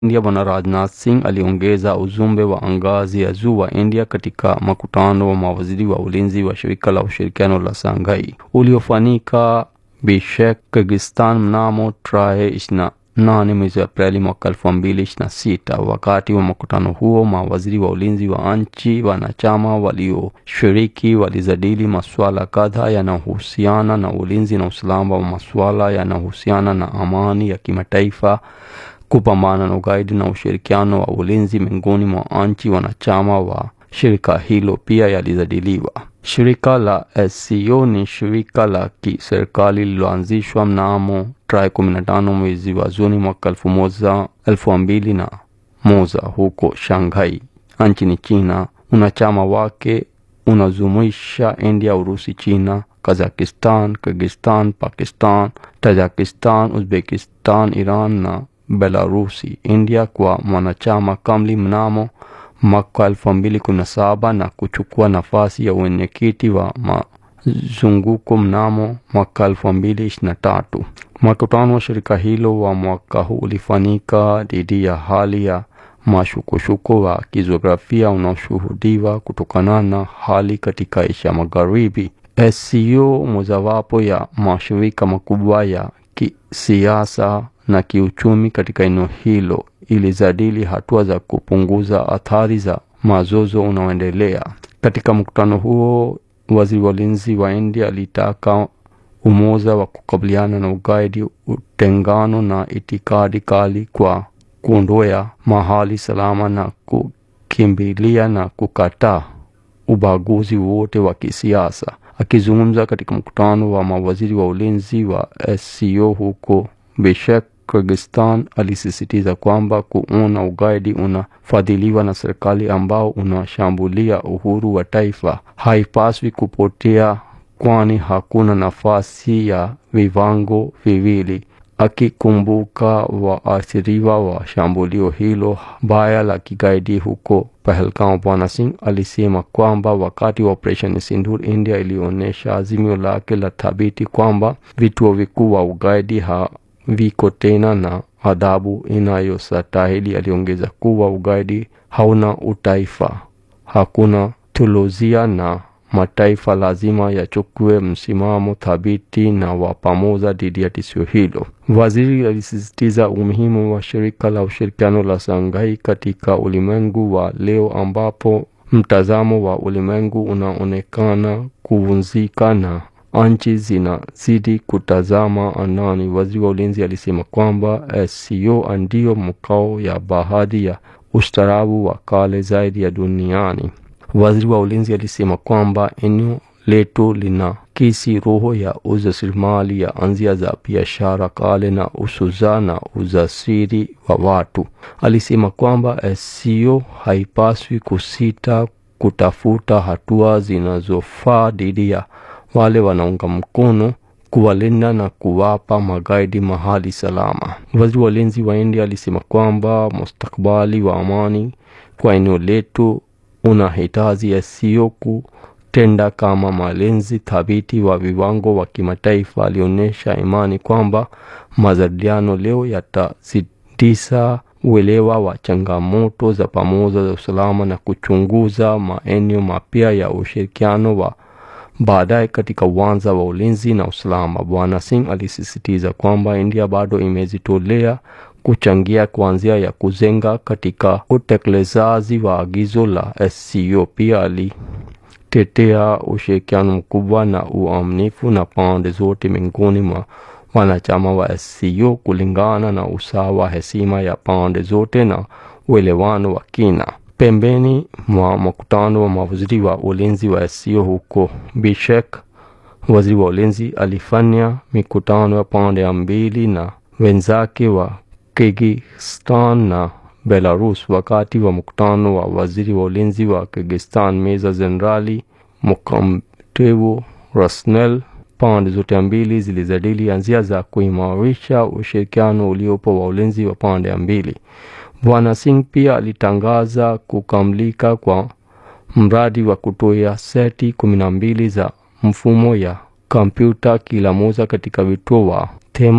India Bwana Rajnath Singh aliongeza ujumbe wa ngazi ya juu wa India katika mkutano wa mawaziri wa ulinzi wa shirika la ushirikiano la Shanghai uliofanyika Bishkek, Kyrgyzstan mnamo tarehe ishirini na nane mwezi Aprili mwaka elfu mbili ishirini na sita. Wakati wa mkutano huo, mawaziri wa ulinzi wa nchi wanachama walioshiriki walijadili masuala kadhaa yanayohusiana na ulinzi na usalama wa masuala yanayohusiana na amani ya kimataifa kupambana na ugaidi na ushirikiano wa ulinzi miongoni mwa nchi wanachama wa shirika hilo pia yalizadiliwa. Shirika la SCO ni shirika la kiserikali lililoanzishwa mnamo tarehe 15 mwezi wa Juni mwaka elfu moja elfu mbili na moja huko Shanghai nchini China. Unachama wake unajumuisha India, Urusi, China, Kazakhstan, Kyrgyzstan, Pakistan, Tajikistan, Uzbekistan, Iran na Belarusi. India kwa mwanachama kamili mnamo mwaka elfu mbili kumi na saba na kuchukua nafasi ya wenyekiti wa mazunguko mnamo mwaka elfu mbili ishirini na tatu. Mkutano wa shirika hilo wa mwaka huu ulifanyika dhidi ya hali ya mashukushuko wa kijiografia unaoshuhudiwa kutokana na hali katika Asia Magharibi. SCO mojawapo ya mashirika makubwa ya kisiasa na kiuchumi katika eneo hilo ilijadili hatua za kupunguza athari za mazozo unaoendelea. Katika mkutano huo, waziri wa ulinzi wa India alitaka umoja wa kukabiliana na ugaidi, utengano na itikadi kali kwa kuondoa mahali salama na kukimbilia na kukataa ubaguzi wote wa kisiasa. Akizungumza katika mkutano wa mawaziri wa ulinzi wa SCO huko Bishkek, Kyrgyzstan, alisisitiza kwamba kuona ugaidi unafadhiliwa na serikali ambao unashambulia uhuru wa taifa haipaswi kupotea, kwani hakuna nafasi ya viwango viwili. Akikumbuka waathiriwa wa shambulio hilo baya la kigaidi huko Pahalgam, Bwana Singh alisema kwamba wakati wa operesheni Sindur, India ilionyesha azimio lake la thabiti kwamba vituo vikuu wa ugaidi haviko tena na adhabu inayostahili. Aliongeza kuwa ugaidi hauna utaifa, hakuna theolojia na mataifa lazima yachukue msimamo thabiti na wa pamoja dhidi ya tishio hilo. Waziri alisisitiza umuhimu wa shirika la ushirikiano la Shanghai katika ulimwengu wa leo ambapo mtazamo wa ulimwengu unaonekana kuvunjika na nchi zinazidi kutazama anani. Waziri wa ulinzi alisema kwamba SCO ndio mkao ya baadhi ya ustaarabu wa kale zaidi ya duniani. Waziri wa ulinzi alisema kwamba eneo letu lina kisi roho ya ujasiriamali ya anzia za biashara kale na usuza na ujasiri wa watu. Alisema kwamba SCO haipaswi kusita kutafuta hatua zinazofaa dhidi ya wale wanaunga mkono kuwalinda na kuwapa magaidi mahali salama. Waziri wa ulinzi wa India alisema kwamba mustakabali wa amani kwa eneo letu unahitaji SCO kutenda kama malinzi thabiti wa viwango wa kimataifa. Alionyesha imani kwamba majadiliano leo yatazidisha uelewa wa changamoto za pamoja za usalama na kuchunguza maeneo mapya ya ushirikiano wa baadaye katika uwanja wa ulinzi na usalama. Bwana Singh alisisitiza kwamba India bado imejitolea kuchangia kuanzia ya kujenga katika utekelezaji wa agizo la SCO. Pia alitetea ushirikiano mkubwa na uaminifu na pande zote miongoni mwa wanachama wa SCO kulingana na usawa, heshima ya pande zote na uelewano wa kina. Pembeni mwa mkutano wa mawaziri wa ulinzi wa SCO huko Bishkek, waziri wa ulinzi alifanya mikutano ya pande ya mbili na wenzake wa Kyrgyzstan na Belarus. Wakati wa mkutano wa waziri wa ulinzi wa Kyrgyzstan, Meja Jenerali Mukamtevo Rasnel, pande zote mbili zilijadili njia za kuimarisha ushirikiano uliopo wa ulinzi wa pande mbili. Bwana Singh pia alitangaza kukamilika kwa mradi wa kutoa seti kumi na mbili za mfumo ya kompyuta kila moja katika vituo wa tema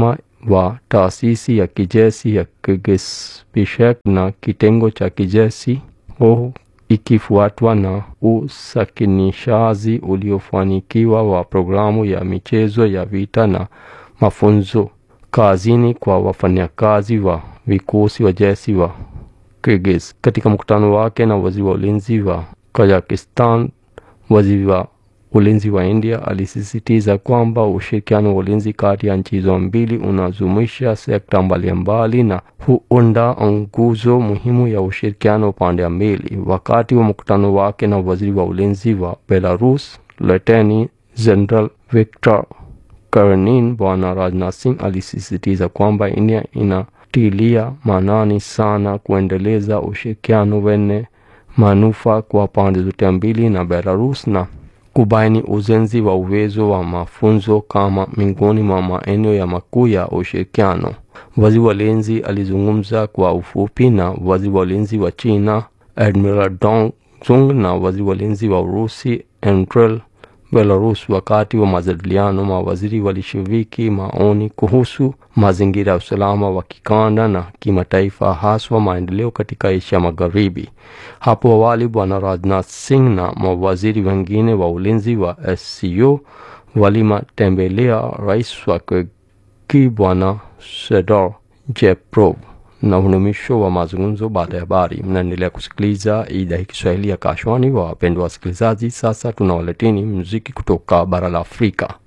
wa taasisi ya kijeshi ya Kyrgyz Bishkek na kitengo cha kijeshi oh, ikifuatwa na usakinishaji uliofanikiwa wa programu ya michezo ya vita na mafunzo kazini kwa wafanyakazi wa vikosi wa jeshi wa Kyrgyz. Katika mkutano wake na waziri wa ulinzi wa Kazakhstan, waziri wa ulinzi wa India alisisitiza kwamba ushirikiano wa ulinzi kati ya nchi hizo mbili unajumuisha sekta mbalimbali na huunda nguzo muhimu ya ushirikiano upande mbili. Wakati wa mkutano wake na waziri wa ulinzi wa Belarus, Luteni General Viktor Kernin, Bwana Rajnath Singh alisisitiza kwamba India inatilia maanani sana kuendeleza ushirikiano wenye manufaa kwa pande zote mbili na Belarus na kubaini ujenzi wa uwezo wa mafunzo kama miongoni mwa maeneo ya makuu ya ushirikiano. Waziri wa ulinzi alizungumza kwa ufupi na waziri wa ulinzi wa China Admiral Dong Zung na waziri wa ulinzi wa Urusi Andrei Belarus. Wakati wa majadiliano, mawaziri walishiriki maoni kuhusu mazingira ya usalama wa kikanda na kimataifa, haswa maendeleo katika Asia Magharibi. Hapo awali, Bwana Rajnath Singh na mawaziri wengine wa ulinzi wa SCO walimatembelea rais wa Kyrgyz Bwana Sedor Jeprov na unumisho wa mazungumzo baada ya habari. Mnaendelea kusikiliza idhaa hii Kiswahili ya Kashwani. Wapendwa wasikilizaji, sasa tunawaleteni muziki kutoka bara la Afrika.